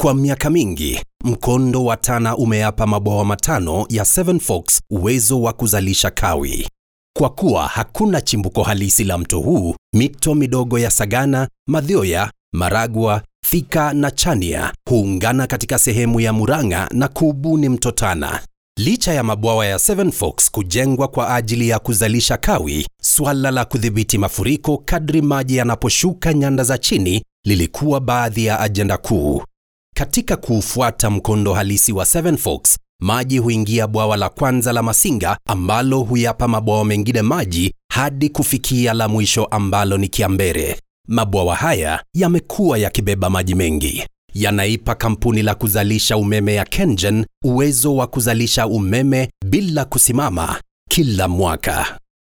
Kwa miaka mingi, mkondo wa Tana umeyapa mabwawa matano ya Seven Forks uwezo wa kuzalisha kawi. Kwa kuwa hakuna chimbuko halisi la mto huu, mito midogo ya Sagana, Mathioya, Maragwa, Thika na Chania huungana katika sehemu ya Murang'a na kuubuni mto Tana. Licha ya mabwawa ya Seven Forks kujengwa kwa ajili ya kuzalisha kawi, swala la kudhibiti mafuriko kadri maji yanaposhuka nyanda za chini lilikuwa baadhi ya ajenda kuu. Katika kuufuata mkondo halisi wa Seven Forks, maji huingia bwawa la kwanza la Masinga ambalo huyapa mabwawa mengine maji hadi kufikia la mwisho ambalo ni Kiambere. Mabwawa haya yamekuwa yakibeba maji mengi. Yanaipa kampuni la kuzalisha umeme ya KenGen uwezo wa kuzalisha umeme bila kusimama kila mwaka.